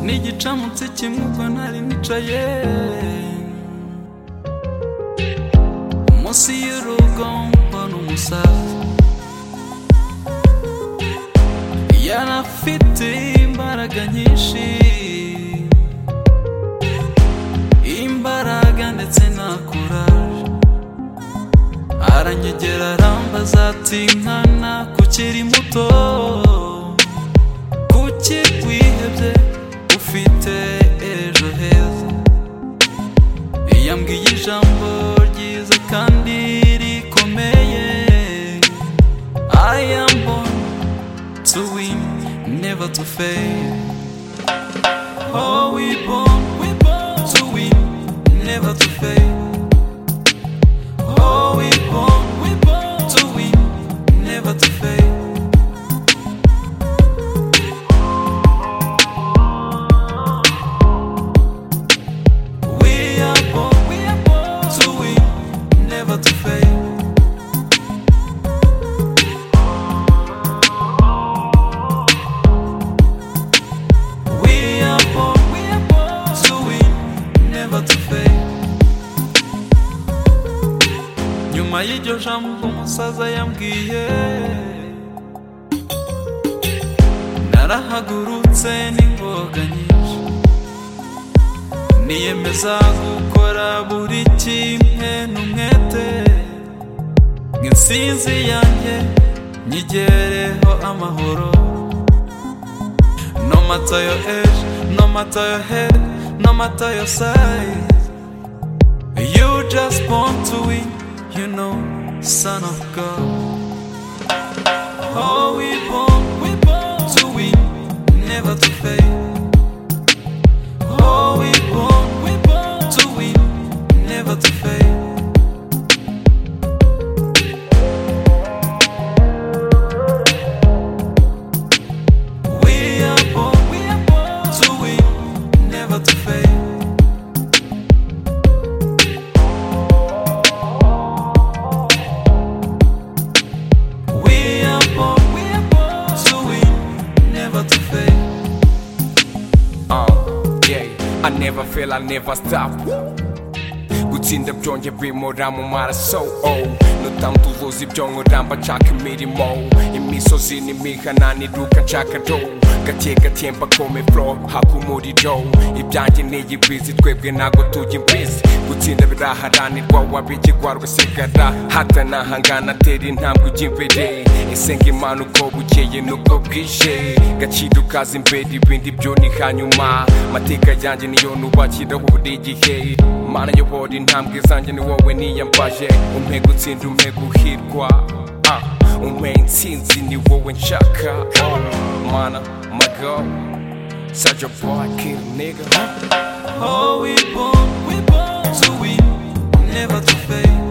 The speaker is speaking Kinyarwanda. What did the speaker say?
n'igicamutsi kimwe ubwo nari nicaye munsi y'urugo mbona umusaza yarafite imbaraga nyinshi imbaraga ndetse na kuraje aranyegera arambaza ati mwana kukiri muto kuki wihebye ufite ejo heza yambwiye ijambo ryiza kandi rikomeye I am born to win, never to fail Oh we born, we born to win, never to fail Oh we born, we born to win, never to fail We are born, we are born to win, never to fail. We are born, we are born to win, never to fail. Nyuma y'iryo jambo umusaza yambwiye narahagurutse n'ingoga nyinshi niyemeza gukora buri kimwe n'umwete ngo insinzi yanjye nyigereho amahoro no matter your age no matter your head no matter your size you just born to win you know son of god oh we born we born to win never to fail Oh, we born, we born to win, never to fail. We are born, we are born to win, never to fail. We are born, we are born to win, never to fail. Uh, yeah. I never fail, I never stop. gutsinda byongeye bimura mu maraso oh. nutamu tuvuza ibyongoramba nshaka imirimo imisozi n'imihana niruka nshaka do gake gake mbakome fro haka umuriro ibyanjye niyigwizi twebwe ntago tujya imbizi gutsinda biraharanirwa wabigirwa rugasigara hatanahangana tera intambwe ujya imbere ese ngo imana uko bukeye n'ubwo bwije gaciro ukaza imbere ibindi byo ni hanyuma amateka yanjye niyo nubakiraho buri gihe mana yobora intambwe zanjye ni wowe niyambaje umpe gutsinda umpe guhirwa ah, umpe intsinzi ni wowe nshaka Ah, mana mago such a boy kill nigga Oh, we born, we born to win, never to fail.